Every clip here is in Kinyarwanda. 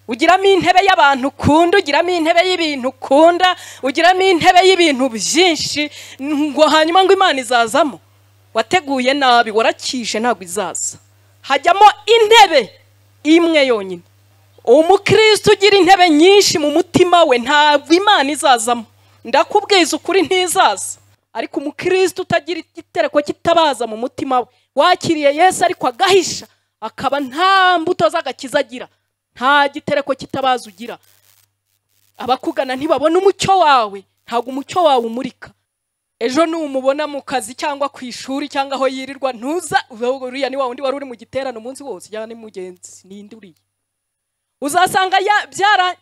ugiramo intebe y'abantu ukunda ugiramo intebe y'ibintu ukunda ugiramo intebe y'ibintu byinshi ngo hanyuma ngo imana izazamo wateguye nabi warakije ntabwo izaza hajyamo intebe imwe yonyine umukristo ugira intebe nyinshi mu mutima we ntabwo imana izazamo ndakubwiza ukuri ntizaza ariko umukristo utagira igitereko kitabaza mu mutima we wakiriye yesu ariko agahisha akaba nta mbuto z'agakiza agira nta gitereko kitabaza ugira abakugana ntibabona umucyo wawe ntabwo umucyo wawe umurika ejo numubona mu kazi cyangwa ku ishuri cyangwa aho yirirwa ntuza uriya ni wa wundi wari uri mu giterane umunsi wose ujyana ni mugenzi ninde uriya uzasanga byara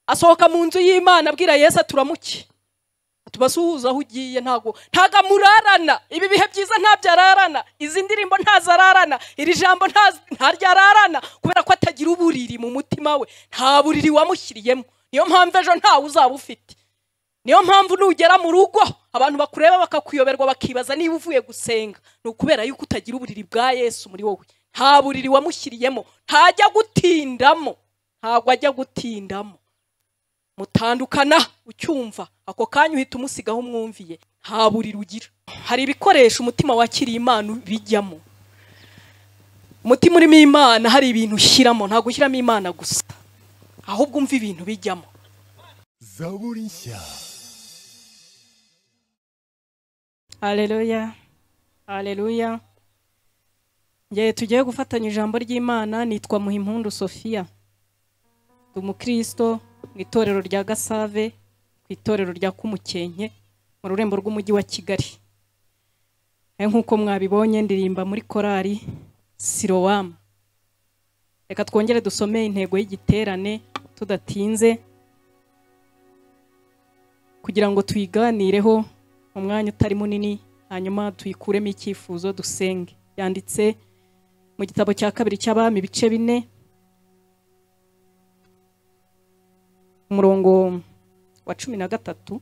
asohoka mu nzu y'imana abwira yesu aturamuke tubasuhuza aho ugiye ntabwo ntabwo amurarana ibi bihe byiza ntabyo ararana izi ndirimbo ntazo ararana iri jambo ntaryo ararana kubera ko atagira uburiri mu mutima we nta buriri wamushyiriyemo niyo mpamvu ejo ntawe uzaba ufite niyo mpamvu nugera mu rugo abantu bakureba bakakuyoberwa bakibaza niba uvuye gusenga ni ukubera yuko utagira uburiri bwa yesu muri wowe nta buriri wamushyiriyemo ntajya gutindamo ntabwo ajya gutindamo mutandukana ucyumva ako kanya uhita umusigaho umwumviye nta buriro ugira hari ibikoresho umutima wakiriye imana bijyamo umutima urimo imana hari ibintu ushyiramo ntabwo ushyiramo imana gusa ahubwo umva ibintu bijyamo zaburi nshya areruya areruya ngewe tugiye gufatanya ijambo ry'imana nitwa muhimpundu sofiya ndi umukristo mu itorero rya gasave ku itorero rya kumukenke mu rurembo rw'umujyi wa kigali nk'uko mwabibonye ndirimba muri korari sirowamu reka twongere dusome intego y'igiterane tudatinze kugira ngo tuyiganireho mu mwanya utari munini hanyuma tuyikuremo icyifuzo dusenge yanditse mu gitabo cya kabiri cy'abami ibice bine umurongo wa cumi na gatatu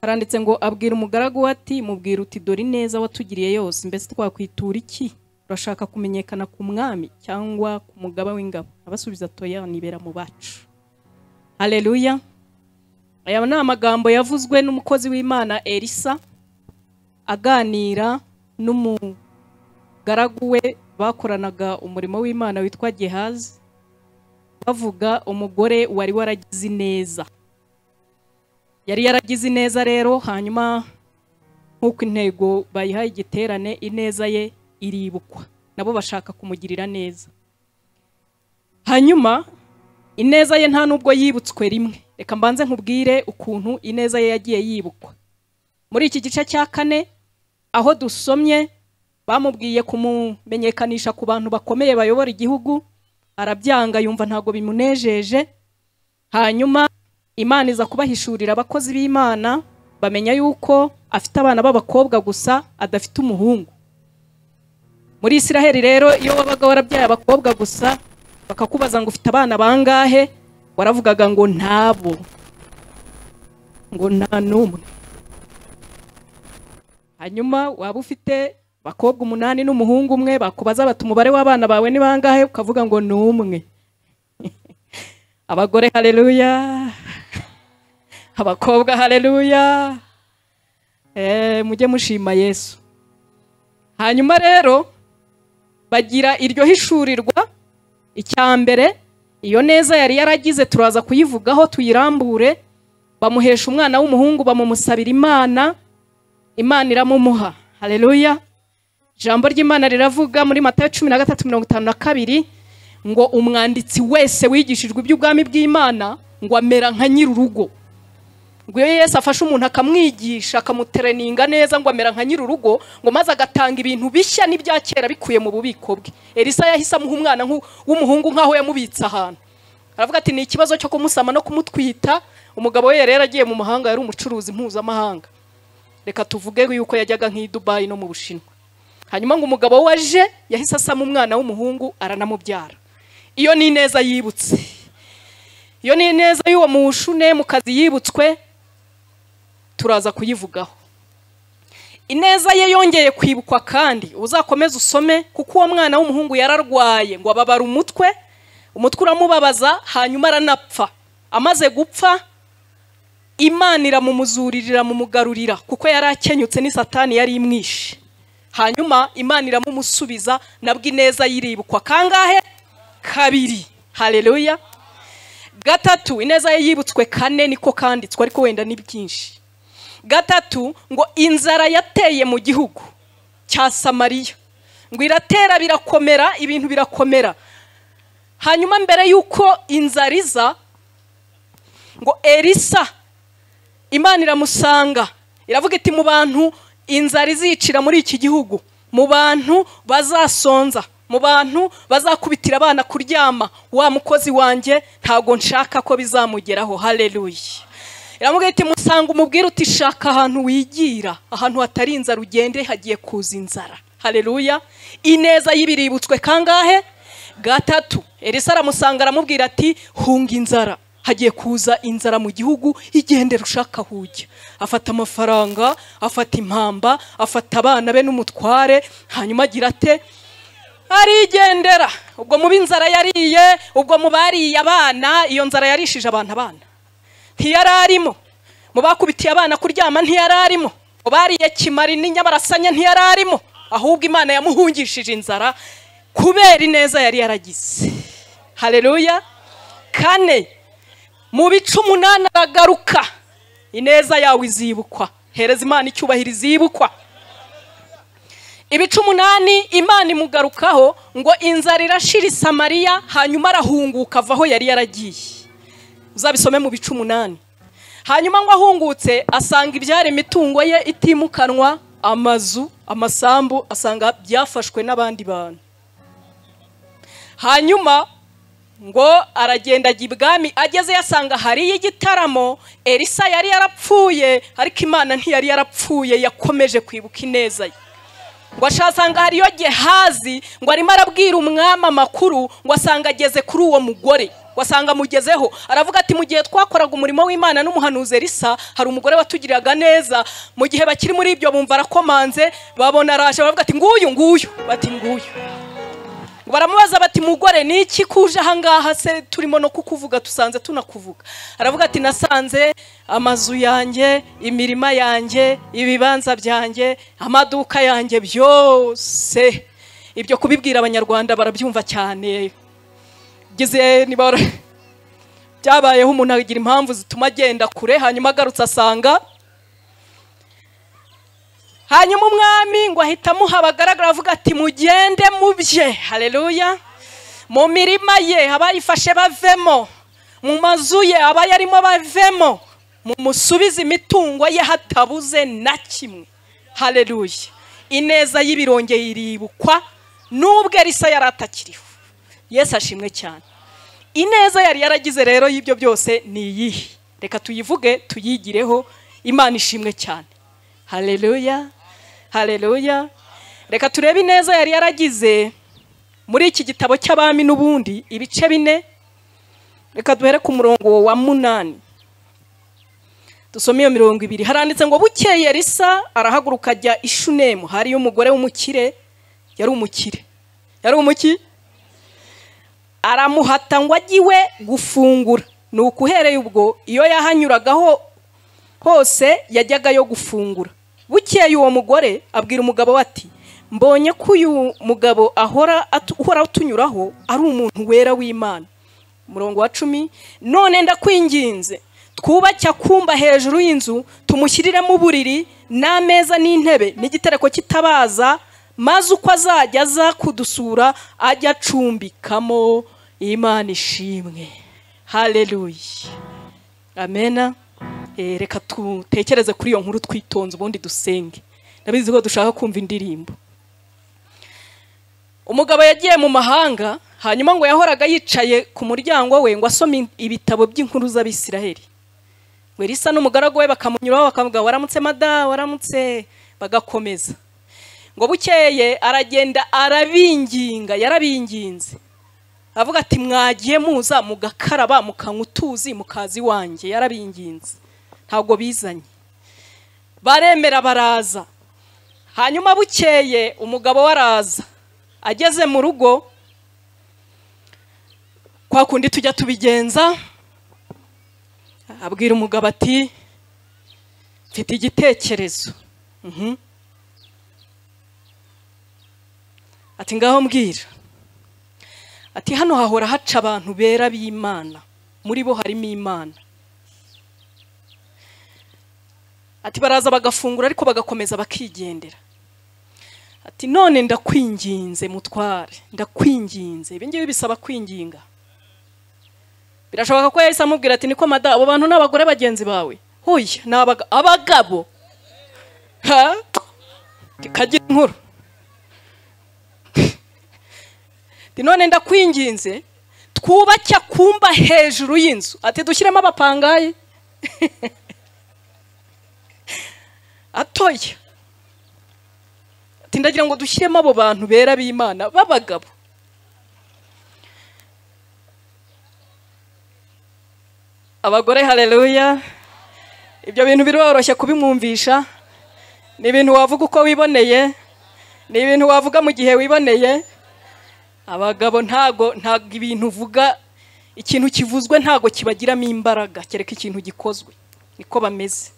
haranditse ngo abwira umugaragu we ati mubwira uti dore ineza watugiriye yose mbese twakwitura iki urashaka kumenyekana ku mwami cyangwa ku mugaba w'ingabo abasubiza toya nibera mu bacu hareruya aya ni amagambo yavuzwe n'umukozi w'imana elisa aganira n'umugaragu we bakoranaga umurimo w'imana witwa gehazi bavuga umugore wari waragize ineza yari yaragize ineza rero hanyuma nk'uko intego bayihaye igiterane ineza ye iribukwa nabo bashaka kumugirira neza hanyuma ineza ye nta n'ubwo yibutswe rimwe reka mbanze nkubwire ukuntu ineza ye yagiye yibukwa muri iki gice cya kane aho dusomye bamubwiye kumumenyekanisha ku bantu bakomeye bayobora igihugu arabyanga yumva ntabwo bimunejeje hanyuma imana iza kubahishurira abakozi b'imana bamenya yuko afite abana b'abakobwa gusa adafite umuhungu muri isiraheli rero iyo wabaga warabyaye abakobwa gusa bakakubaza ngo ufite abana bangahe waravugaga ngo ntabo ngo nta n'umwe hanyuma waba ufite abakobwa umunani n'umuhungu umwe bakubaza bati umubare w'abana bawe ni bangahe ukavuga ngo ni umwe abagore hareruya abakobwa hareruya mujye mushima yesu hanyuma rero bagira iryo hishurirwa icya mbere iyo neza yari yaragize turaza kuyivugaho tuyirambure bamuhesha umwana w'umuhungu bamumusabira imana imana iramumuha hareruya ijambo ry'imana riravuga muri matayo cumi na gatatu mirongo itanu na kabiri ngo umwanditsi wese wigishijwe iby'ubwami bw'imana ngo amera nka nyir'urugo ngo iyo yesu afashe umuntu akamwigisha akamutereninga neza ngo amera nka nyir'urugo ngo maze agatanga ibintu bishya n'ibya kera bikuye mu bubiko bwe elisa yahise amuha umwana w'umuhungu nk'aho yamubitse ahantu aravuga ati ni ikibazo cyo kumusama no kumutwita umugabo we yari yaragiye mu mahanga yari umucuruzi mpuzamahanga reka tuvuge yuko yajyaga nk'i dubayi no mu bushinwa hanyuma ngo umugabo we aje yahise asama umwana w'umuhungu aranamubyara iyo ni ineza yibutse iyo ni ineza y'uwo mushune mu kazi yibutswe turaza kuyivugaho ineza ye yongeye kwibukwa kandi uzakomeze usome kuko uwo mwana w'umuhungu yararwaye ngo ababara umutwe umutwe uramubabaza hanyuma aranapfa amaze gupfa imana iramumuzurira mumugarurira kuko yari akenyutse ni satani yari imwishe hanyuma imana iramumusubiza nabwo ineza yiribukwa kangahe kabiri hareruya gatatu ineza ye yibutswe kane niko kanditswe ariko wenda ni byinshi gatatu ngo inzara yateye mu gihugu cya samariya ngo iratera birakomera ibintu birakomera hanyuma mbere y'uko inzara iza ngo erisa imana iramusanga iravuga iti mu bantu inzara izicira muri iki gihugu mu bantu bazasonza mu bantu bazakubitira abana kuryama wa mukozi wanjye ntabwo nshaka ko bizamugeraho hareruye iramubwira iti musanga umubwire uti shaka ahantu wigira ahantu hatari inzara ugende hagiye kuza inzara hareruya ineza y'ibiributswe kangahe gatatu erisa aramusanga aramubwira ati hunga inzara hagiye kuza inzara mu gihugu igendera ushaka aho ujya afata amafaranga afata impamba afata abana be n'umutware hanyuma agira ate arigendera ubwo mu b'inzara yariye ubwo mu bariye abana iyo nzara yarishije abantu abana ntiyari arimo mu bakubitiye abana kuryama ntiyari arimo mu bariye kimari n'inyabarasanya ntiyari arimo ahubwo imana yamuhungishije inzara kubera ineza yari yaragize hareruya kane mu bice umunani aragaruka ineza yawe izibukwa hereza imana icyubahiro izibukwa ibice umunani imana imugarukaho ngo inzara irashira isamariya hanyuma arahunguka ava aho yari yaragiye uzabisome mu bice umunani hanyuma ngo ahungutse asanga ibyari imitungo ye itimukanwa amazu amasambu asanga byafashwe n'abandi bantu hanyuma ngo aragenda ajya ibwami ageze yasanga hariyo igitaramo elisa yari yarapfuye ariko imana ntiyari yarapfuye yakomeje kwibuka ineza ye ngo ashasanga hariyo gehazi ngo arimo arabwira umwami amakuru ngo asanga ageze kuri uwo mugore wasanga amugezeho aravuga ati mu gihe twakoraga umurimo w'imana n'umuhanuzi elisa hari umugore watugiriraga neza mu gihe bakiri muri ibyo bumva arakomanze babona araje baravuga ati nguyu nguyu bati nguyu baramubaza bati mugore ni iki kuje ahangaha se turimo no kukuvuga tusanze tunakuvuga aravuga ati nasanze amazu yanjye imirima yanjye ibibanza byanjye amaduka yanjye byose ibyo kubibwira abanyarwanda barabyumva cyane gize nibara byabayeho umuntu agira impamvu zituma agenda kure hanyuma agarutse asanga hanyuma umwami ngo ahita amuha abagaragara avuga ati mugende mu bye hareruya mu mirima ye abayifashe bavemo mu mazu ye abayarimo bavemo mumusubize imitungo ye hatabuze na kimwe hareruya ineza y'ibirongeye iribukwa n'ubwo erisa yari atakiriho yesu ashimwe cyane ineza yari yaragize rero y'ibyo byose ni iyihe reka tuyivuge tuyigireho imana ishimwe cyane hareruya hareruya reka turebe ineza yari yaragize muri iki gitabo cy'abami n'ubundi ibice bine reka duhere ku murongo wa munani dusome iyo mirongo ibiri haranditse ngo bukeye risa arahaguruka ajya ishunemu hariyo umugore w'umukire yari umukire yari umukire aramuhata ngo ajye iwe gufungura ni uhereye ubwo iyo yahanyuragaho hose yajyaga yo gufungura bukeye uwo mugore abwira umugabo we ati mbonye ko uyu mugabo ahora uhora utunyuraho ari umuntu wera w'imana umurongo wa cumi none ndakwinginze twubake akumba hejuru y'inzu tumushyiriremo uburiri n'ameza n'intebe n'igitereko kitabaza maze uko azajya aza kudusura ajya acumbikamo imana ishimwe hareruya amena reka dutekereze kuri iyo nkuru twitonze ubundi dusenge ndabizi ko dushaka kumva indirimbo umugabo yagiye mu mahanga hanyuma ngo yahoraga yicaye ku muryango we ngo asome ibitabo by'inkuru z'abisiraheli ngo risa n'umugaragu we bakamunyuraho bakavuga waramutse mada waramutse bagakomeza ngo bukeye aragenda arabinginga yarabinginze avuga ati mwagiye muza mugakaraba mukanywa utuzi mukazi wanjye yarabinginze ntabwo bizanye baremera baraza hanyuma bukeye umugabo we araza ageze mu rugo kwa kundi tujya tubigenza abwira umugabo ati mfite igitekerezo Mhm. ati ngaho mbwira ati hano hahora haca abantu bera b'imana muri bo harimo imana ati baraza bagafungura ariko bagakomeza bakigendera ati none ndakwinginze mutware ndakwinginze ibi ngibi bisaba kwinginga birashoboka ko yahise amubwira ati niko mada abo bantu ni abagore bagenzi bawe huye ni abaga- abagabo ha kagira inkuru Ati, none ndakwinginze twubake akumba hejuru y'inzu ati dushyiremo abapangayi atoya ati ndagira ngo dushyiremo abo bantu bera b'imana b'abagabo abagore hareruya ibyo bintu biroroshye kubimwumvisha ni ibintu wavuga uko wiboneye ni ibintu wavuga mu gihe wiboneye abagabo ntago ntago ibintu uvuga ikintu kivuzwe ntago kibagiramo imbaraga kereka ikintu gikozwe niko bameze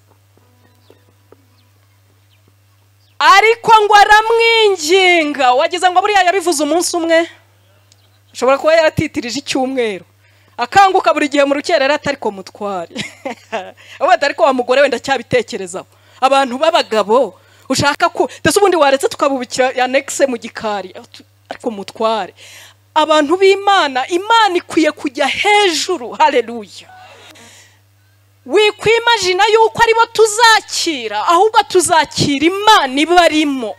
ariko ngo aramwinginga wagize ngo buriya yabivuze umunsi umwe ashobora kuba yaratitirije icyumweru akanguka buri gihe mu rukerera atariko mutware avuga ati ariko wa mugore wenda cyabitekerezaho abantu b'abagabo ushaka ko ndetse ubundi waretse tukabubikira anekise mu gikari ariko mutware abantu b'imana imana ikwiye kujya hejuru hareruya wikwimajina yuko aribo tuzakira ahubwo tuzakira imana ibarimo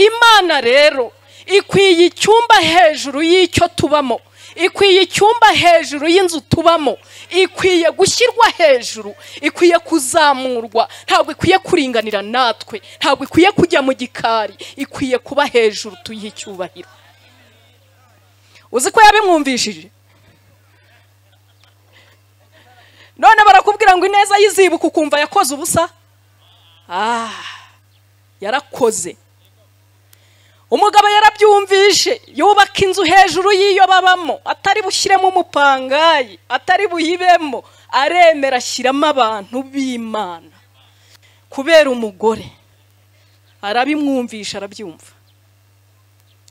imana rero ikwiye icyumba hejuru y'icyo tubamo ikwiye icyumba hejuru y'inzu tubamo ikwiye gushyirwa hejuru ikwiye kuzamurwa ntabwo ikwiye kuringanira natwe ntabwo ikwiye kujya mu gikari ikwiye kuba hejuru tuyihe icyubahiro uzi ko yabimwumvishije none barakubwira ngo ineza yizibuka ukumva yakoze ubusa ah yarakoze umugabo yarabyumvishe yubaka inzu hejuru y'iyo babamo atari bushyiremo umupangayi atari buyibemo aremera ashyiramo abantu b'imana kubera umugore arabimwumvisha arabyumva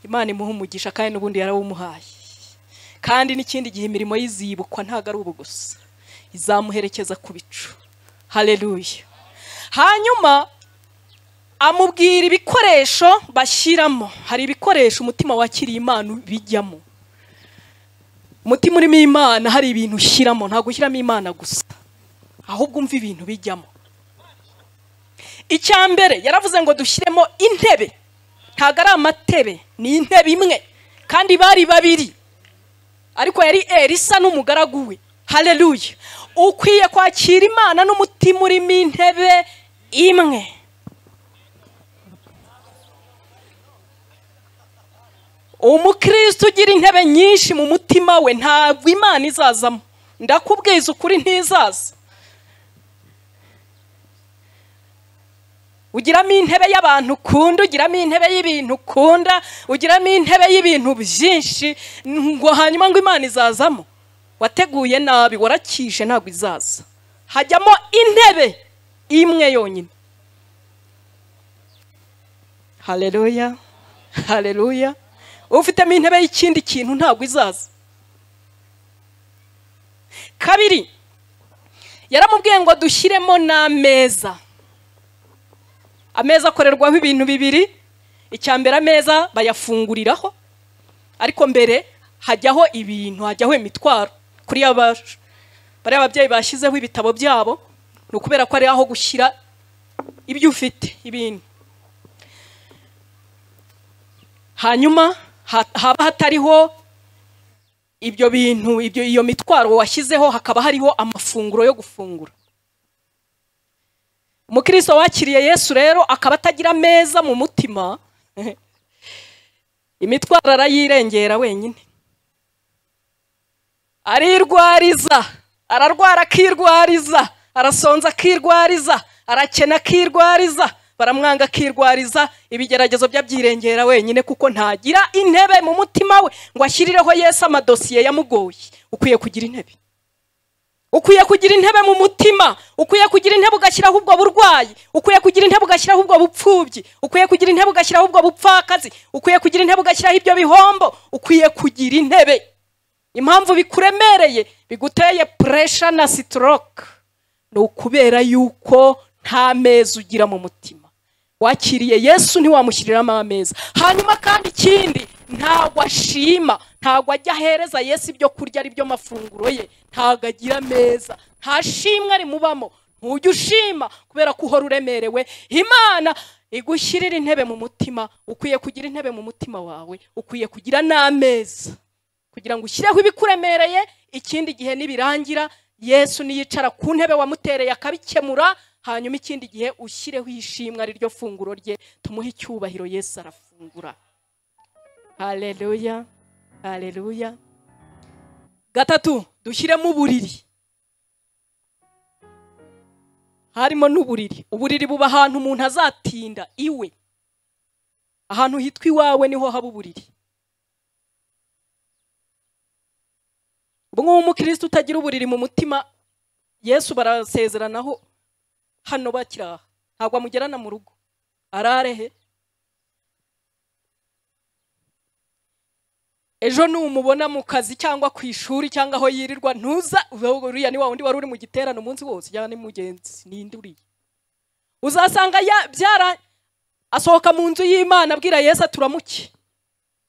imana imuha umugisha kandi n'ubundi yarawumuhaye kandi n'ikindi gihe imirimo y'izibukwa ntabwo ari ubu gusa izamuherekeza ku bicu hareruya hanyuma amubwira ibikoresho bashyiramo hari ibikoresho umutima wakiriye imana bijyamo umutima urimo imana hari ibintu ushyiramo ntabwo ushyiramo imana gusa ahubwo umva ibintu bijyamo icya mbere yaravuze ngo dushyiremo intebe ntabwo ari amatebe ni intebe imwe kandi bari babiri ariko yari elisa n'umugaragu we hareruya ukwiye kwakira imana n'umutima urimo intebe imwe umukristo ugira intebe nyinshi mu mutima we ntabwo imana izazamo ndakubwiza ukuri ntizaza ugiramo intebe y'abantu ukunda ugiramo intebe y'ibintu ukunda ugiramo intebe y'ibintu byinshi ngo hanyuma ngo imana izazamo wateguye nabi warakije ntabwo izaza hajyamo intebe imwe yonyine hareruya hareruya ufitemo intebe y'ikindi kintu ntabwo izaza kabiri yaramubwiye ngo dushyiremo n'ameza ameza akorerwaho ibintu bibiri icya mbere ameza bayafunguriraho ariko mbere hajyaho ibintu hajyaho imitwaro kuri ya baje bariya ababyeyi bashyizeho ibitabo byabo ni ukubera ko ari aho gushyira ibyo ufite ibintu hanyuma ha- haba hatariho ibyo bintu ibyo iyo mitwaro washyizeho hakaba hariho amafunguro yo gufungura umukristo wakiriye yesu rero akaba atagira ameza mu mutima imitwaro arayirengera wenyine arirwariza ararwara akirwariza arasonza akirwariza arakena akirwariza baramwanga akirwariza ibigeragezo byabyirengera wenyine kuko ntagira intebe mu mutima we ngo ashyireho yesu amadosiye yamugoye ukwiye kugira intebe ukwiye kugira intebe mu mutima ukwiye kugira intebe ugashyiraho ubwo burwayi ukwiye kugira intebe ugashyiraho ubwo bupfubyi ukwiye kugira intebe ugashyiraho ubwo bupfakazi ukwiye kugira intebe ugashyiraho ibyo bihombo ukwiye kugira intebe impamvu bikuremereye biguteye puresha na sitoroke ni ukubera yuko nta meza ugira mu mutima wakiriye yesu ntiwamushyiriramo ameza hanyuma kandi ikindi ntabwo ashima ntabwo ajya ahereza yesu ibyo kurya ari byo mafunguro ye ntabwo agira ameza nta shimwe rimubamo ntujya ushima kubera ko uhora uremerewe imana igushyirira intebe mu mutima ukwiye kugira intebe mu mutima wawe ukwiye kugira n'ameza kugira ngo ushyireho ibikuremereye ikindi gihe nibirangira yesu niyicara ku ntebe wamutereye akabikemura hanyuma ikindi gihe ushyireho ishimwe ari ryo funguro rye tumuhe icyubahiro yesu arafungura hareruya hareruya gatatu dushyiremo uburiri harimo n'uburiri uburiri buba ahantu umuntu azatinda iwe ahantu hitwa iwawe niho haba uburiri ubu ngubu umukirisitu utagira uburiri mu mutima yesu barasezeranaho hano bakiraha ntabwo amugerana mu rugo ararehe ejo numubona mu kazi cyangwa ku ishuri cyangwa aho yirirwa ntuza uriya ni wa wundi wari uri mu giterane umunsi wose ujyana ni mugenzi ninde uriya uzasanga byara asohoka mu nzu y'imana abwira yesu aturamuke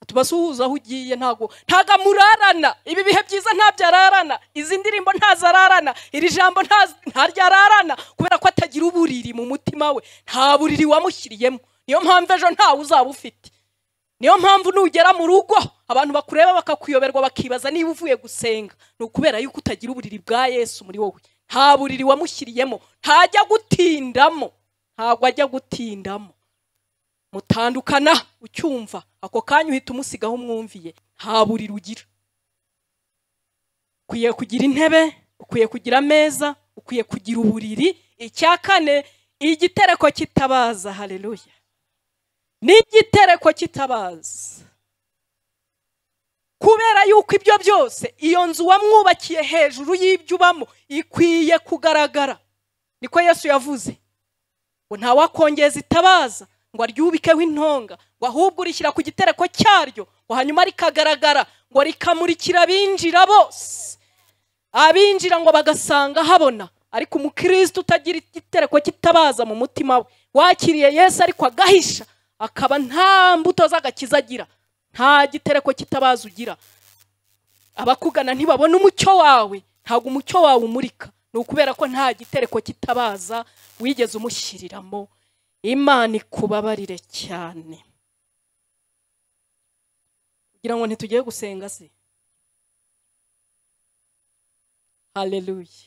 tubasuhuza aho ugiye ntabwo ntabwo amurarana ibi bihe byiza ntabyo ararana izi ndirimbo ntazo ararana iri jambo ntaryo ararana kubera ko atagira uburiri mu mutima we nta buriri wamushyiriyemo niyo mpamvu ejo ntawe uzaba ufite niyo mpamvu nugera mu rugo abantu bakureba bakakuyoberwa bakibaza niba uvuye gusenga ni ukubera yuko utagira uburiri bwa yesu muri wowe nta buriri wamushyiriyemo ntajya gutindamo ntabwo ajya gutindamo mutandukana ucyumva ako kanya uhita umusigaho umwumviye nta buriri ugira ukwiye kugira intebe ukwiye kugira ameza ukwiye kugira uburiri icya kane igitereko kitabaza hareruya n'igitereko kitabaza kubera yuko ibyo byose iyo nzu wamwubakiye hejuru y'ibyo ubamo ikwiye kugaragara niko yesu yavuze ngo ntawakongeza itabaza ngo aryubikeho intonga ngo ahubwo urishyira ku gitereko cyaryo ngo hanyuma rikagaragara ngo rikamurikira abinjira bose abinjira ngo bagasanga habona ariko umukirisitu utagira igitereko kitabaza mu mutima we wakiriye yesu ariko agahisha akaba nta mbuto z'agakiza agira nta gitereko kitabaza ugira abakugana ntibabona umucyo wawe ntabwo umucyo wawe umurika ni ukubera ko nta gitereko kitabaza wigeze umushyiriramo imana ikubabarire cyane kugira ngo ntitugiye gusenga se hareruye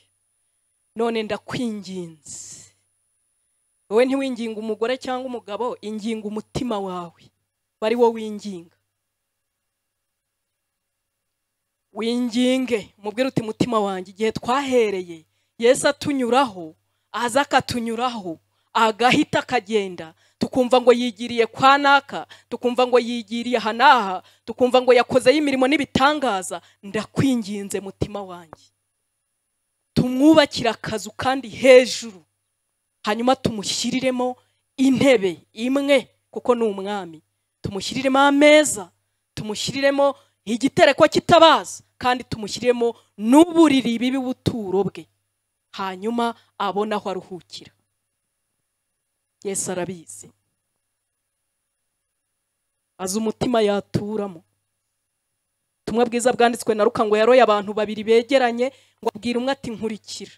none ndakwinginze wowe ntiwinginga umugore cyangwa umugabo inginga umutima wawe bari wo winginga winginge umubwire uti mutima wanjye igihe twahereye yesu atunyuraho aza akatunyuraho agahita akagenda tukumva ngo yigiriye kwa naka tukumva ngo yigiriye aha n'aha tukumva ngo yakozeho imirimo n'ibitangaza ndakwinginze mutima wanjye tumwubakire akazu kandi hejuru hanyuma tumushyiriremo intebe imwe kuko ni umwami tumushyiriremo ameza tumushyiriremo igitereko kitabaza kandi tumushyiriremo n'uburiri bibi buturo bwe hanyuma abona aho aruhukira yesu arabizi azi umutima yaturamo ubutumwa bwiza bwanditswe na ruka ngo yaroye abantu babiri begeranye ngo abwire umwe ati nkurikira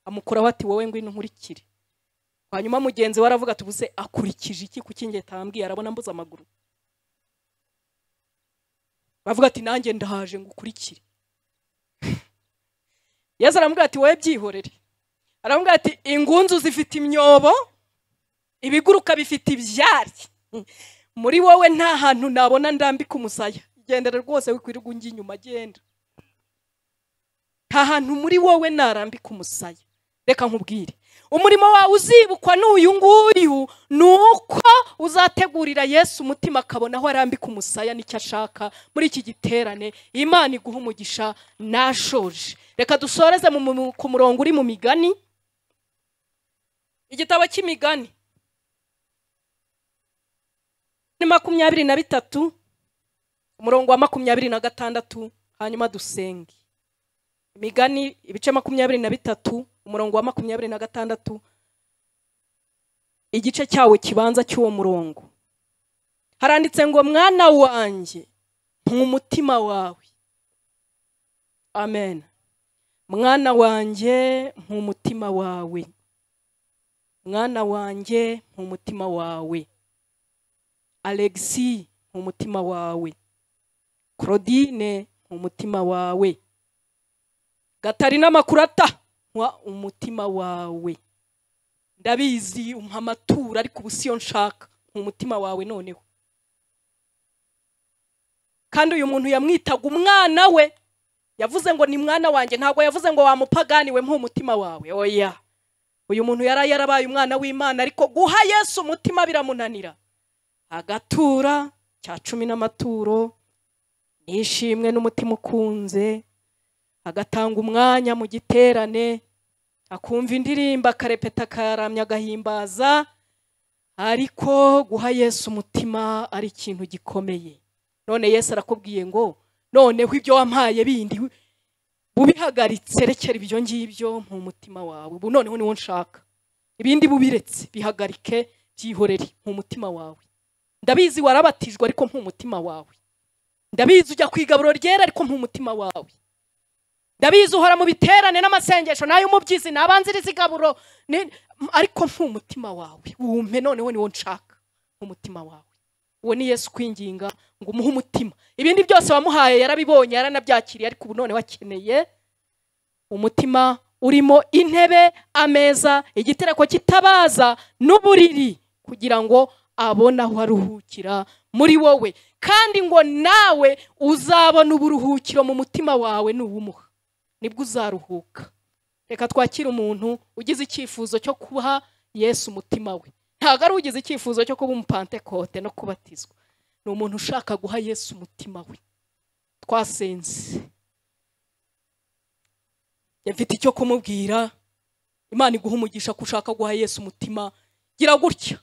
amukuraho ati wowe ngwino nkurikire hanyuma mugenzi we aravuga tubuse akurikije iki ku kinge tambwiye arabona mbuze amaguru bavuga ati nanjye ndahaje ngo ukurikire yesu aramubwira ati wowe byihorere aramubwira ati ingunzu zifite imyobo ibiguruka bifite ibyari muri wowe nta hantu nabona ndambika umusaya igendere rwose wikwirirwa ungi inyuma agenda nta hantu muri wowe narambika umusaya reka nkubwire umurimo wawe uzibukwa n'uyu nguyu ni uko uzategurira yesu umutima akabona aho arambika umusaya n'icyo ashaka muri iki giterane imana iguha umugisha nashoje reka dusoreze mu- mu- ku murongo uri mu migani igitabo cy'imigani ni makumyabiri na bitatu umurongo wa makumyabiri na gatandatu hanyuma dusenge imigani ibice makumyabiri na bitatu umurongo wa makumyabiri na gatandatu igice cyawo kibanza cy'uwo murongo haranditse ngo mwana wanjye mpa umutima wawe amen mwana wanjye mpa umutima wawe mwana wanjye mpa umutima wawe alexi mpa umutima wawe claudine mpa umutima wawe gatarina makurata mpa umutima wawe ndabizi umpa amaturo ariko ubu siyo nshaka mpa umutima wawe noneho kandi uyu muntu yamwitaga umwana we yavuze ngo ni mwana wanjye ntabwo yavuze ngo wamupagani we mpa umutima wawe oya uyu muntu yari yarabaye umwana w'imana ariko guha yesu umutima biramunanira agatura cya cumi n'amaturo nishimwe n'umutima ukunze agatanga umwanya mu giterane akumva indirimbo akarepeta akaramya agahimbaza ariko guha yesu umutima ari ikintu gikomeye none yesu arakubwiye ngo noneho ibyo wampaye bindi ubihagaritse rekera ibyo ngibyo mu mutima wawe ubu noneho niwo nshaka ibindi bubiretse bihagarike byihorere mu mutima wawe ndabizi warabatijwe ariko nk'umutima wawe ndabizi ujya ku igaburo ryera ariko nk'umutima wawe ndabizi uhora mu biterane n'amasengesho n'ay'umubyizi nabanziriza igaburo ni- m- ariko nk'umutima wawe wumpe noneho niwo nshaka nk'umutima wawe uwo ni yesu kwinginga ngo umuhe umutima ibindi byose wamuhaye yarabibonye yaranabyakiriye ariko ubu noneho akeneye umutima urimo intebe ameza igitereko kitabaza n'uburiri kugira ngo abone aho aruhukira muri wowe kandi ngo nawe uzabona uburuhukiro mu mutima wawe nuwumuha nibwo uzaruhuka reka twakire umuntu ugize icyifuzo cyo kuha yesu umutima we ntabwo ari ugize icyifuzo cyo kuba umupantekote no kubatizwa ni umuntu ushaka guha yesu umutima we twasenze mfite icyo kumubwira imana iguha umugisha ko ushaka guha yesu umutima gira gutya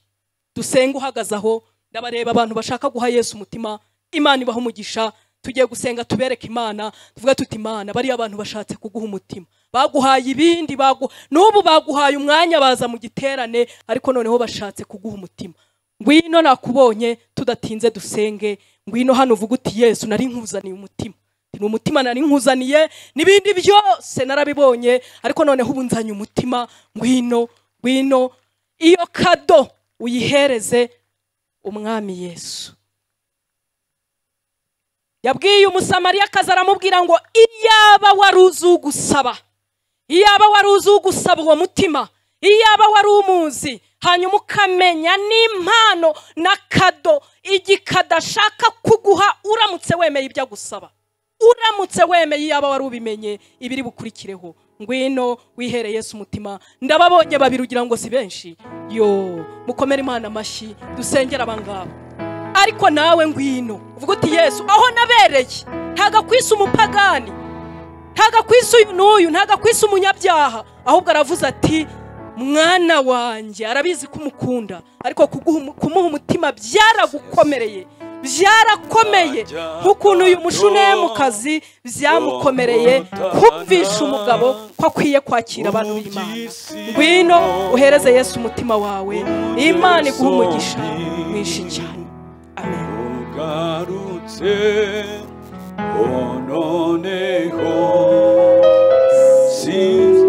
dusenge uhagaze aho ndabareba abantu bashaka guha yesu umutima imana ibaha umugisha tugiye gusenga tubereke imana tuvuge tuti imana bariya abantu bashatse kuguha umutima baguhaye ibindi bagu n'ubu baguhaye umwanya baza mu giterane ariko noneho bashatse kuguha umutima ngwino nakubonye tudatinze dusenge ngwino hano uvuge uti yesu nari nkuzaniye umutima ni umutima nari nkuzaniye n'ibindi byose narabibonye ariko noneho ubu nzanye umutima ngwino ngwino iyo kado uyihereze umwami yesu yabwiye umusamariyakazi aramubwira ngo iyaba wari uzi ugusaba iyaba wari uzi ugusaba uwo mutima iyaba wari umuzi hanyuma ukamenya n'impano na kado igikada ashaka kuguha uramutse wemeye ibyo agusaba uramutse wemeye iyaba wari ubimenye ibiri bukurikireho ngwino wihere yesu umutima ndababonye babiri ugira ngo si benshi yo mukomere imana amashyi dusengere abangaba ariko nawe ngwino uvuga uti yesu aho nabereye ntago akwisa umupagani ntago akwisa uyu n'uyu ntago akwisa umunyabyaha ahubwo aravuze ati mwana wanjye arabizi ko umukunda ariko kuguha umu- kumuha umutima byaragukomereye byarakomeye nk'ukuntu uyu mushunemukazi byamukomereye kumvisha umugabo ko akwiye kwakira abantu b'imana ngwino uhereze yesu umutima wawe imana iguha umugisha mwinshi cyane amen ugarutse noneho sinzi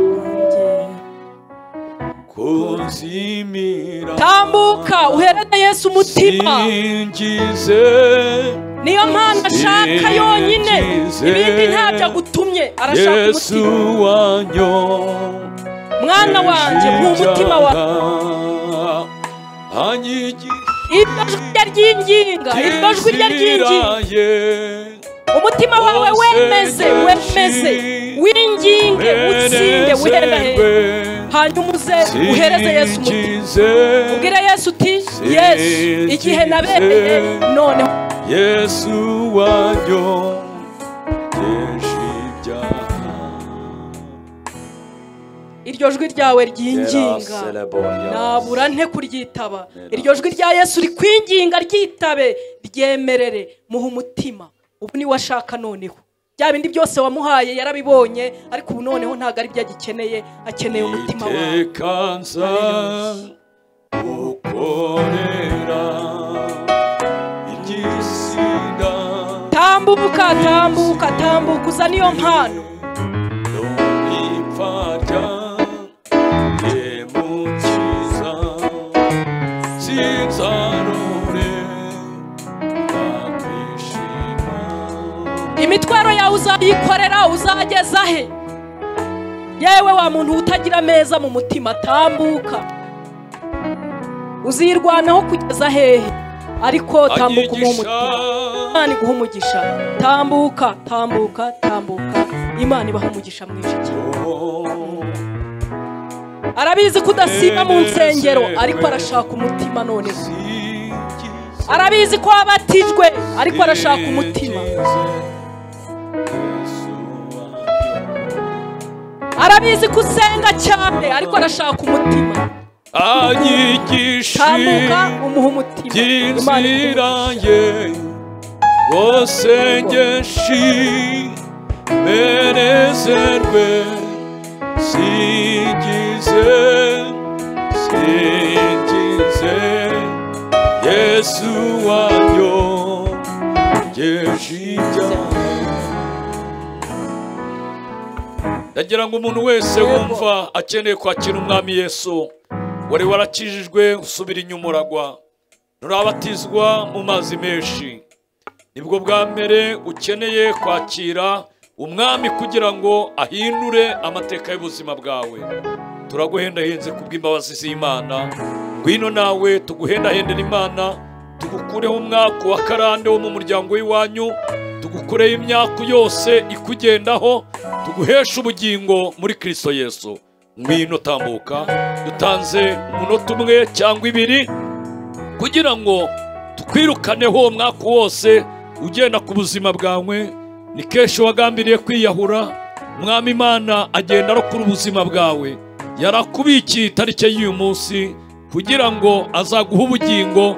kuzimira tambuka uhereze yesu umutima singize niyo mpamvu ashaka yonyine ibindi ntabyo agutumye arashaka yesu umutima wanyo mwana wanjye mu mutima wawe anyigira iryo jwi rye ryinginga iryo jwi rye ryinginga ryinginga umutima wawe wemeze wemeze winginge utsinde wiherere hanyuma uze uhereze yesu umutima singize ubwire yesu uti yesu igihe nabereye noneho yesu wanjye byinshi ibyaha iryo jwi ryawe Quiero ryinginga celebrar. nabura nte kuryitaba iryo jwi rya yesu rikwinginga ryitabe ryemerere muhe umutima ubu niwe ashaka noneho bya bindi byose wamuhaye yarabibonye ariko ubu noneho ntabwo ari byo agikeneye akeneye umutima wawe iteka nza gukorera igisida tambuka tambuka tambuka uza niyo mpano n'ipfabya yemukiza sinzarore bakwishima imitwaro yawe uzayikorera uzageza he yewe wa muntu utagira ameza mu mutima tambuka uzirwanaho kugeza hehe ariko tambuka umuhe umutima anyigisha imana iguha umugisha tambuka tambuka tambuka imana ibaha umugisha mwinshi cyane arabizi ko udasimba mu nsengero ariko arashaka umutima noneho arabizi ko wabatijwe ariko arashaka umutima arabizi ko usenga cyane ariko arashaka umutima tambuka anyigisha umuha umutima Imana iguha umugisha. by'inzira ye bose ngeshi merezerwe sigize sigize yesu wanyo ngeshijya ndagira ngo umuntu wese wumva akeneye kwakira umwami yesu wari warakijijwe usubira inyuma uragwa nturabatizwa mu mazi menshi nibwo bwa mbere ukeneye kwakira umwami kugira ngo ahindure amateka y'ubuzima bwawe turaguhendahenze kubw'imbabazi z'imana ngwino nawe tuguhendahendera imana tugukureho umwaka wa karande wo mu muryango w'iwanyu tugukureho imyaka yose ikugendaho tuguheshe ubugingo muri kristo yesu ngwino tambuka dutanze umunota umwe cyangwa ibiri kugira ngo tukwirukaneho uwo mwaka wose ugenda ku buzima bwawe ni kenshi wagambiriye kwiyahura mwami imana agenda arokora ubuzima bwawe yarakubikiye itariki y'uyu munsi kugira ngo azaguhe ubugingo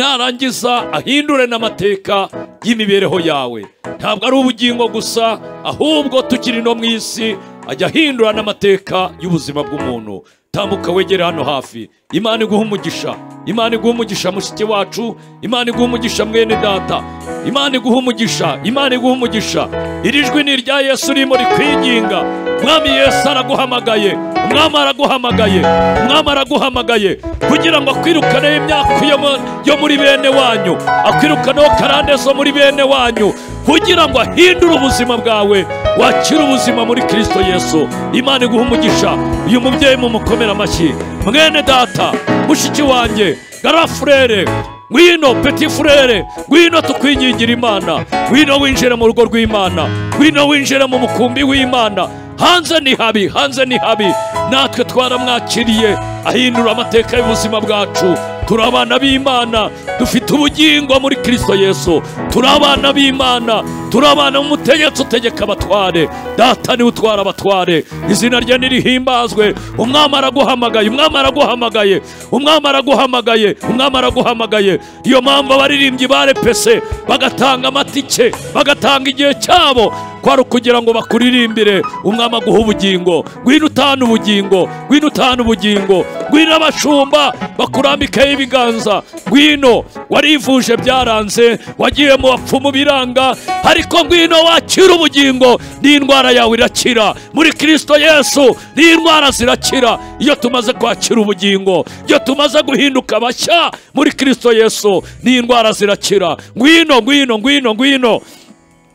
narangiza ahindure n'amateka y'imibereho yawe ntabwo ari ubugingo gusa ahubwo tukiri no mu isi ajya ahindura n'amateka y'ubuzima bw'umuntu tambuka wegere hano hafi imana iguha umugisha imana iguha umugisha mushiki wacu imana iguha umugisha mwene data imana iguha umugisha imana iguha umugisha iri jwi ni irya yesu urimo rikwinginga umwami yesu araguhamagaye umwami araguhamagaye umwami araguhamagaye kugira ngo akwirukaneho imyaka yo mu- yo muri bene wanyu akwirukaneho karande zo muri bene wanyu kugira ngo ahindure ubuzima bwawe wakire ubuzima muri kristo yesu imana iguha umugisha uyu mubyeyi mumukomere amashyi mwene data mushiki wanjye garafurere ngwino peti furere ngwino tukwingingira imana ngwino winjire mu rugo rw'imana ngwino winjire mu mukumbi w'imana hanze ni habi hanze ni habi natwe twaramwakiriye ahindura amateka y'ubuzima bwacu turi abana b'imana dufite ubugingo muri kristo yesu turi abana b'imana turi abana b'umutegetsi utegeka abatware data niwe utwara abatware izina rye nirihimbazwe umwami araguhamagaye umwami araguhamagaye umwami araguhamagaye umwami araguhamagaye niyo mpamvu abaririmbyi barepese bagatanga amatike bagatanga igihe cyabo kwari ukugira ngo bakuririmbire umwami aguha ubugingo ngwino utahana ubugingo ngwino utahana ubugingo ngwino abashumba bakurambikaho ibiganza ngwino warivuje byaranze wagiye mu bapfumu biranga ariko ngwino wakira ubugingo n'indwara yawe irakira muri kristo yesu n'indwara zirakira iyo tumaze kwakira ubugingo iyo tumaze guhinduka bashya muri kristo yesu n'indwara zirakira ngwino ngwino ngwino ngwino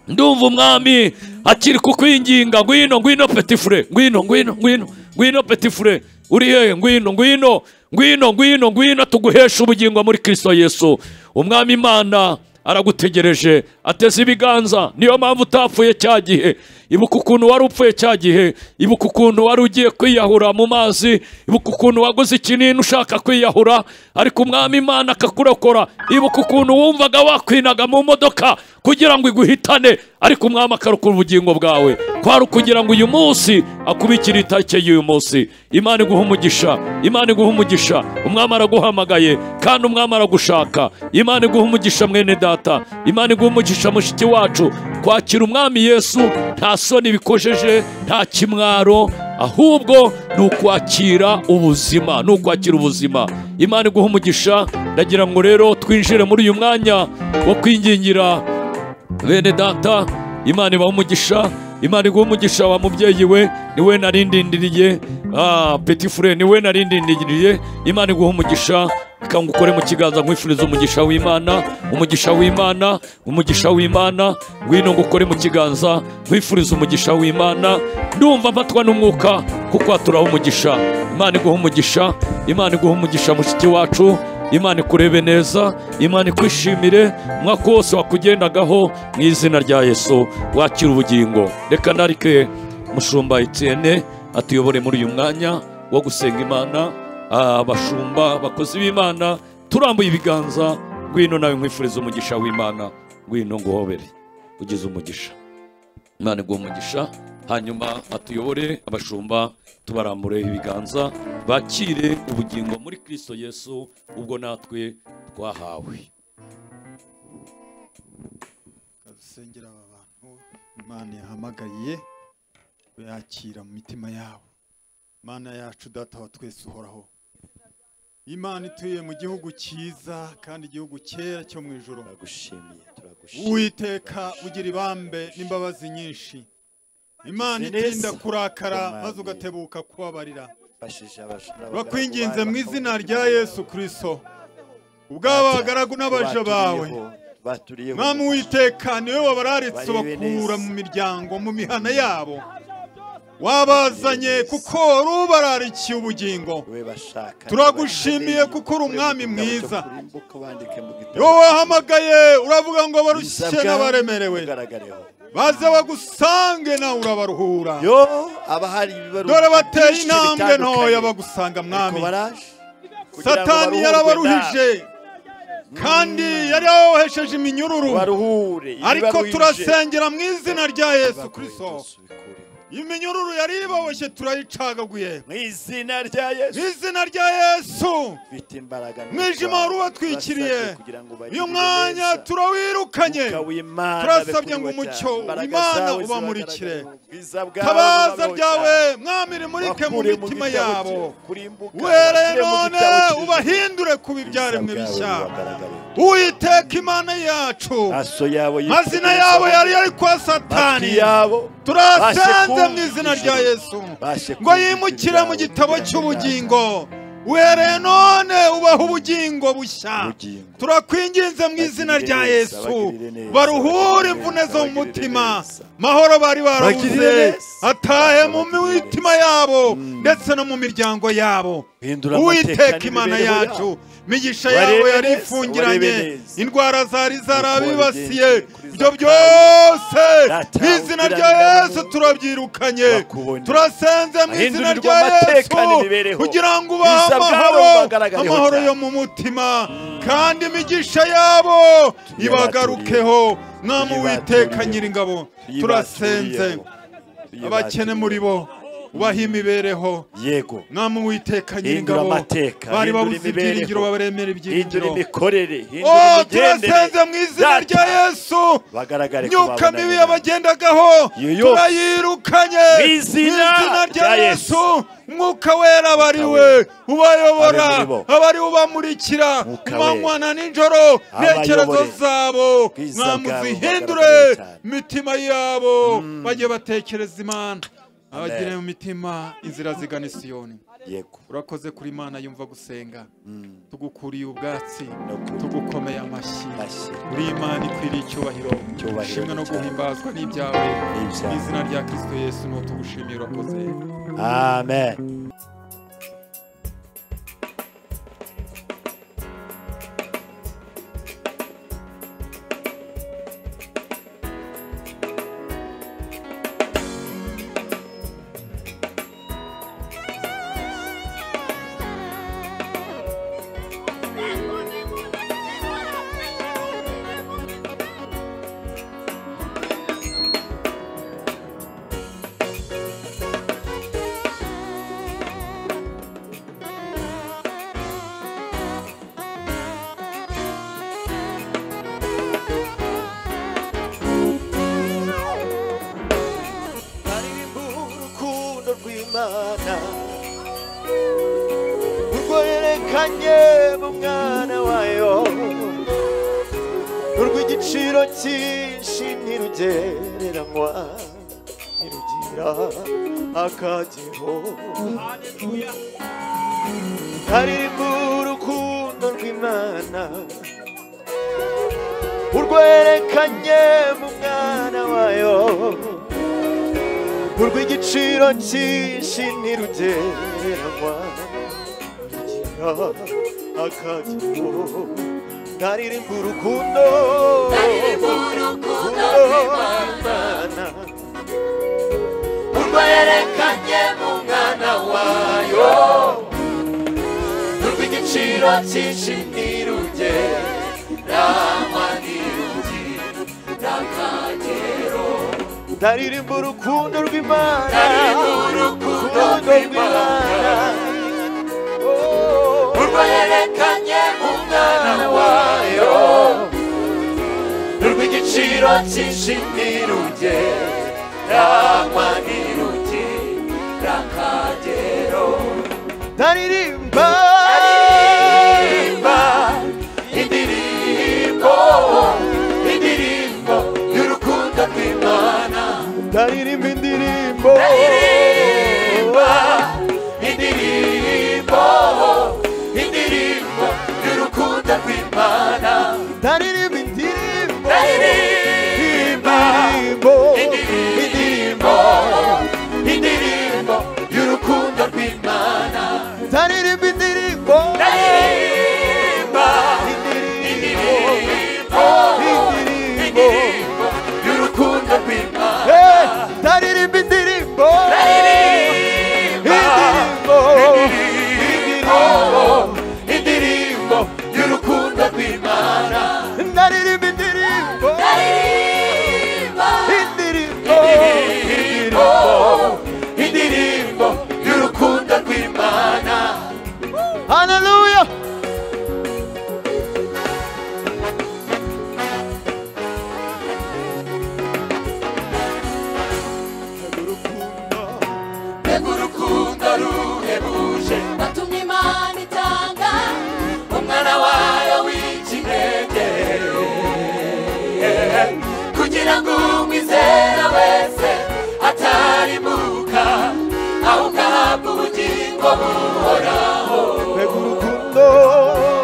ndumva umwami akiri kukwinginga ngwino ngwino petifure ngwino ngwino ngwino ngwino petifure uri hehe ngwino ngwino ngwino ngwino ngwino tuguhesha ubugingo muri kristo yesu umwami imana aragutegereje ateze ibiganza niyo mpamvu utapfuye cya gihe ibuka ukuntu wari upfuye cya gihe ibuka ukuntu wari ugiye kwiyahura mu mazi ibuka ukuntu waguze ikinini ushaka kwiyahura ariko umwami imana akakurokora ibuka ukuntu wumvaga wakwinaga mu modoka kugira ngo iguhitane ariko umwami akarokora ubugingo bwawe kwari ukugira ngo uyu munsi akubikire itariki y'uyu munsi imana iguha umugisha imana iguha umugisha umwami araguhamagaye kandi umwami aragushaka imana iguha umugisha mwene data imana iguha umugisha mushiki wacu kwakira umwami yesu nta soni bikojeje nta kimwaro ahubwo ni ukwakira ubuzima ni ukwakira ubuzima imana iguha umugisha ndagira ngo rero twinjire muri uyu mwanya wo kwingingira bene data imana ibaha umugisha imana iguha umugisha wa mubyeyi we ni we narindindiriye ah, peti fure ni we narindindiriye imana iguha umugisha ikanga ukore mu kiganza nkwifuriza umugisha w'imana umugisha w'imana umugisha w'imana ngwino ngukore mu kiganza nkwifuriza umugisha w'imana ndumva mfatwa n'umwuka kuko haturaho umugisha imana iguha umugisha imana iguha umugisha mushiki wacu imana ikurebe neza imana ikwishimire umwaka wose wakugendagaho mu izina rya yesu wakira ubugingo reka narike mushumba etienne atuyobore muri uyu mwanya wo gusenga imana Ah, abashumba bakozi b'imana turambuye ibiganza ngwino nawe nkwifuriza umugisha w'imana ngwino nguhobere ugize umugisha imana iguha umugisha hanyuma atuyobore abashumba tubarambure ibiganza bakire ubugingo muri kristo yesu ubwo natwe twahawe dusengera aba bantu imana yahamagariye yakira mu mitima yabo imana yacu data wa twese uhoraho imana ituye mu gihugu cyiza kandi igihugu cyera cyo mu ijoro turagushimiye turagushimiye uwiteka ugira ibambe n'imbabazi nyinshi imana Uzi neza. itinda kurakara Umwami. maze ugatebuka kubabarira bashije abashumba turakwinginze mu izina rya yesu kirisito ubw'abagaragu n'abaja bawe baturiyeho mwami witeka niwe wabararitse Barebe bakura neza. mu miryango mu mihana yabo wabazanye kuko wari ubararikiye ubugingo we bashaka Turagushimiye Niba kuko uri umwami mu gitabo mwiza. cyo kurimbuka wandike mu gitabo wowe wahamagaye uravuga ngo Ibisabwa abarushye n'abaremerewe bigaragareho. baze bagusange nawe urabaruhura yo aba hari ibibaruti dore bateye byinshi intambwe bitandukanye. ntoya bagusanga Ariko mwami baraje kugira ngo satani baruhurwe yarabaruhije kandi yari yabohesheje da- iminyururu baruhure ariko ibibaruhije. turasengera mu izina rya yesu Bakuye kirisito byose ubikureho. iminyururu yari iboboshye turayicagaguye mu izina rya yesu mu izina rya yesu ufite imbaraga Umwijima wari ubatwikiriye. uyu mwanya turanye turawirukanye turasabye ngo umucyo imana ubamurikire tabaza ryawe mwami rimurike mu mitima yabo uhereye none ubahindure kuba ibyaremwe bishya uwiteka imana yacu mazina yabo yari yari kwa satani turasenze mu izina rya yesu ngo yimukire mu gitabo cy'ubugingo uhereye none ubaha ubugingo bushya Ubugingo. turakwinginze mu izina Bagirire rya neza, yesu bagirire neza, baruhure bagirire imvune neza, zo mu bagirire mutima neza. mahoro bari barabuze Bagirire neza. atahe mu Bagirire mitima yabo ndetse no mu miryango yabo Hindura uwiteka amateka imana n'imibereho yacu yabo. imigisha Barebe yawe neza, yari ifungiranye barebe neza. indwara zari zarabibasiye wabigenje kuri ibyo Zakayo, byose mu datawe izina rya ugiranira yesu muntu, turabyirukanye bakubone. turasenze mu izina Ahindurirwe rya yesu amateka n'imibereho. kugira ngo ubahe Ibisabwa haba amahoro bagaragareho amahoro cyane. yo mu mutima kandi imigisha yabo Tuyibaturiye. ibagarukeho mwami uwiteka Tuyibaturiye. nyiringabo turasenze abakene muri bo ubahe imibereho yego mwami uwiteka hindura nyir'ingabo amateka bari hindura babuze imibereho, ibyiringiro babaremera hindura ibyiringiro imikorere hindura o imigendere. turasenze mu izina Data, rya yesu bagaragare ko myuka babonanye mibi nawe. yabagendagaho Iyo yose. turayirukanye Mu izina rya rya yesu Yesu. mwuka wera abariwe ubayobora Ari muri bo. abari ubamurikira Mwuka umanywana n'ijoro intekerezo Abayobore. zabo Bwiza bwabo mwamuzihindure bugaragara cyane. imitima yabo bajye batekereza imana abagire mu mitima inzira zigana isiyoni yego urakoze kuri imana yumva gusenga tugukuriye ubwatsi Ndakuri. tugukomeye amashyi Amashyi. uri imana ikwiriye icyubahiro Icyubahiro ishimwe no cyane. guhimbazwa n'ibyawe mu N'ibyawe. izina rya kirisito yesu ni tugushimiye urakoze amen nanjye b'umwana wayo urw'igiciro cyinshi ntirugereranywa ntirugira akagero haririmba urukundo rw'imana urwerekanye mu mwana wayo urw'igiciro cyinshi ntirugereranywa rugira akagero haririmba urukundo Haririmba urukundo rw'imana urwerekanye mu mwana wayo urw'igiciro cyinshi ntirugereranywa ntirugira akagero ndaririmba urukundo rw'imana Ndaririmba urukundo rw'Imana. Oh. urwerekanye mu mwana wayo urw'igiciro cyinshi ntirugereranywa ntirugira akagero ndaririmba ndaririmba indirimbo indirimbo y'urukundo rw'imana ndaririmba indirimbo ndaririmba indirimbo indirimbo y'urukundo rw'imana ndaririmba indirimbo ndaririmba indirimbo indirimbo y'urukundo rw'imana ndaririmba indirimbo ndaririmba indirimbo indirimbo y'urukundo rw'imana ndaririmba indirimbo indirimbo indirimbo indirimbo y'urukundo rw'imana ndaririmba indirimbo indirimbo indirimbo indirimbo y'urukundo rw'imana haleluya mbega urukundo ruhebuje watumye imana itanga umwana wayo w'ikinege kugira ngo umwizera wese atarimuka ahubwo ubugingo buhoraho mbega urukundo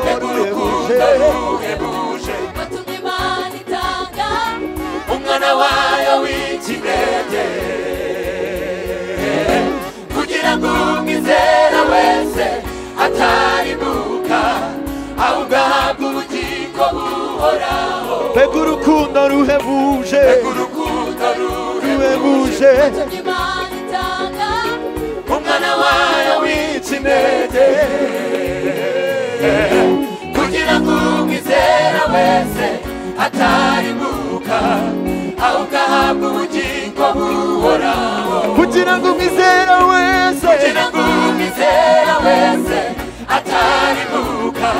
mbega urukundo ruhebuje ruhebuje watumye imana itanga umwana wayo w'ikinege kugira ngo umwizera wese atarimuka ahubwo ahabwe ubugingo buhoraho mbega urukundo ruhebuje mbega urukundo ruhebuje ruhebuje watumye imana itanga umwana wayo w'ikinege kugira ngo umwizera wese atarimuka ahubwo ahabwe ubugingo buhoraho kugira ngo umwizera wese kugira ngo umwizera wese atarimuka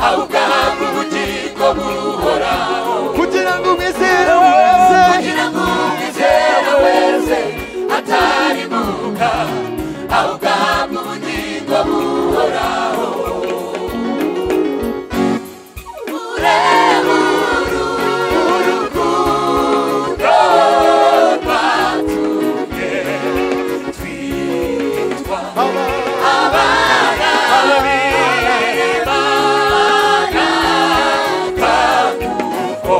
ahubwo ahabwe ubugingo buhoraho kugira ngo umwizera wese kugira ngo umwizera wese atarimuka ahubwo ahabwe ubugingo buhoraho ureba urukundo rwatumye twitwa abana b'Imana nk'uko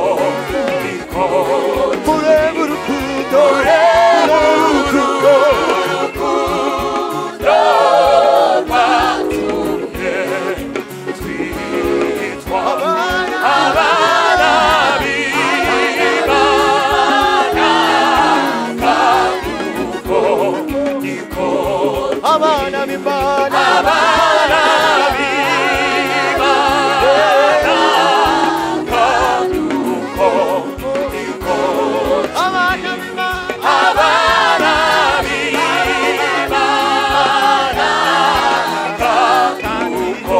bikora urebe urukundo ureba urukundo urukundo rwatumye twitwa abana b'Imana nk'uko bikora abana b'imana abana b'Imana nk'uko bikora abana b'imana abana b'Imana nk'uko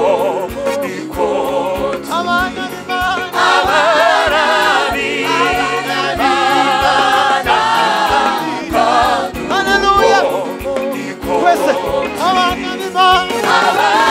bikora abana b'imana abana b'Imana haleluya nk'uko twese abana b'imana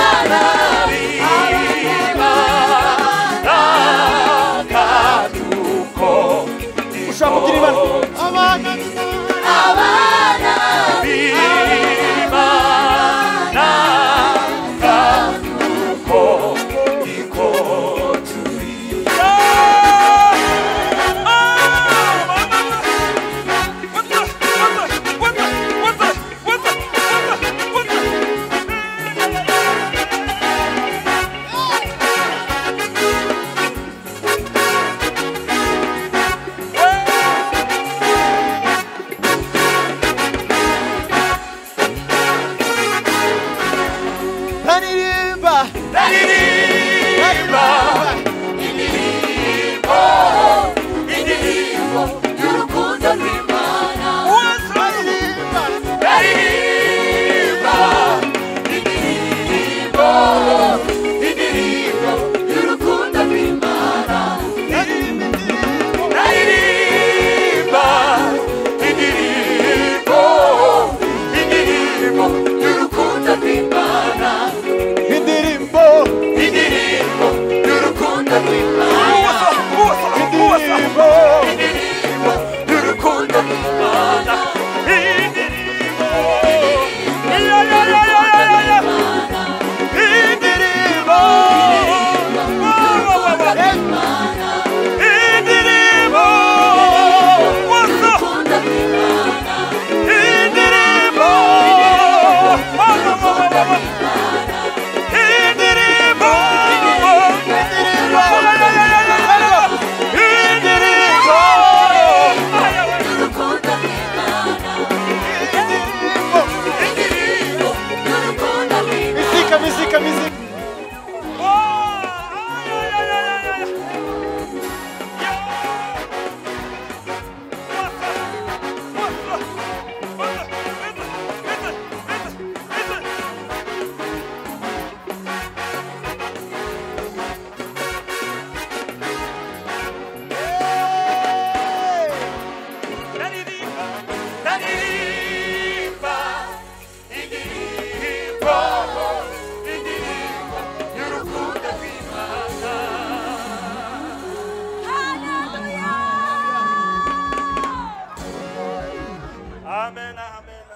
amen amen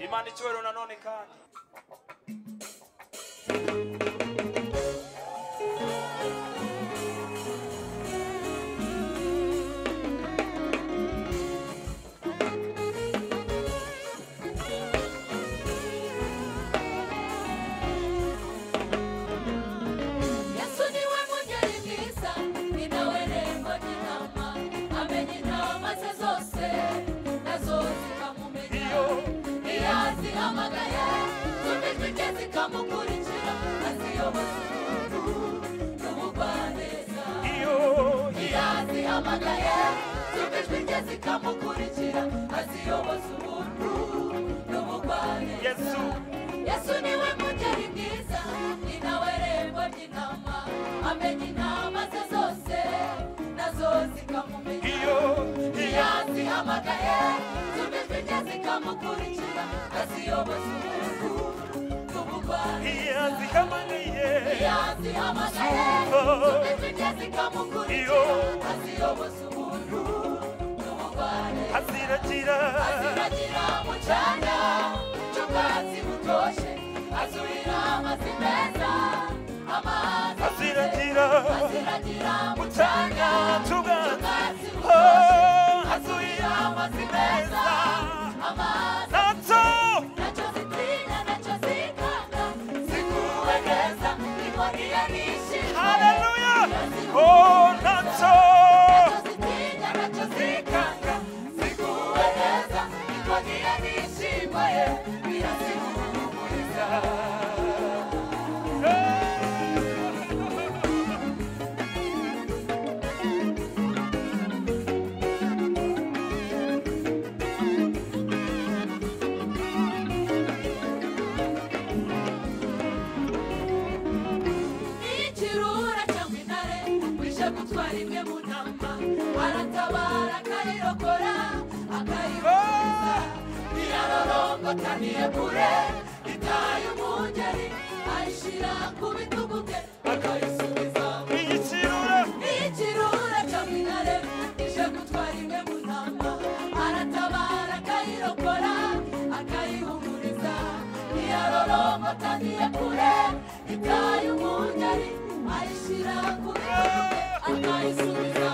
imana icyubahiro nanone kandi Yesu niwe mugeni mwiza ni nawe rembo ry'intama amenya intama ze zose nazo zikamumenya iyo azihamagaye zumijwi rye zikamukurikira aziyoboza umuntu n'ubugwaneza iyo azihamagaye zumijwi rye zikamukurikira aziyoboza umuntu n'ubugwaneza Yesu. yesu niwe mugeri mwiza ni nawe rembo ry'intama amenya intama ze zose nazo zikamumenya iyo azihamagaye zumijwi rye zikamukurikira aziyoboza umuntu n'ubugwari iyo azihamaniye iyo azihamagaye zumijwi rye zikamukurikira aziyoboza umuntu n'ubugwari aziragira aziragira mu cyanya cy'ubwatsi butoshye azurira amazi meza amazi aziragira aziragira mu mu cyanya cyanya cy'ubwatsi cy'ubwatsi butoshye Oh, azurira amazi meza amazi natso nacyo zitinya nacyo zikanga ziguwe neza inkoni yarishimye haleluya Yazihuye oh neza. natso Nacyo zitinya nacyo zikanga ziguwe neza inkoni yarishimye birazihumuriza ikirura cyangwa intare wishe gutwara imwe mu ntama aratabara akarirokora akayiboneza ntiyarorongota ntiyegure itaye umungeri ayishyira ku bitugu bye akayisubiza mu igiciro ikirura cyangwa intare ije gutwara imwe mu ntama aratabara akayirokora akayihumuriza ntiyarorongota ntiyekure itaye umungeri ayishyira ku bitugu bye akayisubiza